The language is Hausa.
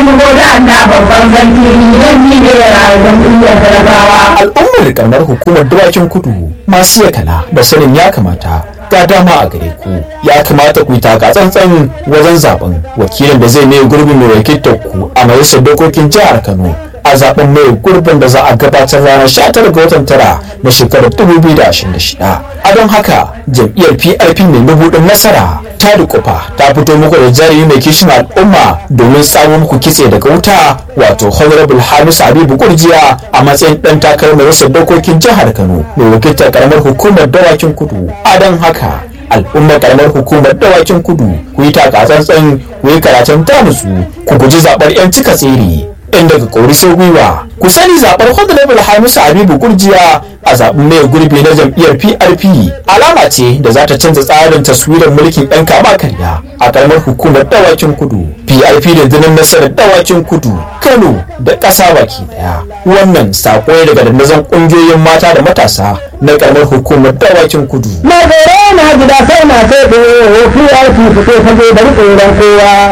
shigo da Allah babban sarki yan ni ne rayuwar duniyar talakawa. al'ummar kamar hukumar dawakin kudu masu yakala da sanin ya kamata ga dama a gare ku ya kamata ku yi taka tsantsan wajen zaben wakilin da zai mai gurbin mai wakiltar ku a majalisar dokokin jihar kano a zaben mai gurbin da za a gabatar ranar 19 ga watan tara na shekarar 2026 a don haka jam'iyyar prp mai mabuɗin nasara ta dukufa ta fito muku da jarumi mai kishin al'umma domin samun muku kitse daga wuta wato honorable hamisu habibu kurjiya a matsayin dan takarar majalisar dokokin jihar kano mai wakiltar karamar hukumar dawakin kudu a don haka al'ummar karamar hukumar dawakin kudu ku yi takatsantsan ku yi karatun tanutsu ku guji zaɓar 'yan cika tsere in daga kori sai gwiwa ku sani zaɓar honorable hamisu habibu kurjiya a zaɓen mai gurbi na jam'iyyar prp alama ce da za ta canza tsarin taswirar mulkin ɗan kama karya a ƙaramar hukumar dawakin kudu prp da dinin nasarar dawakin kudu kano da ƙasa baki ɗaya wannan saƙo ne daga dandazon ƙungiyoyin mata da matasa na ƙaramar hukumar dawakin kudu Na tsoro na gida sai na sai ɗaya, PRP fito fage da riƙe kowa.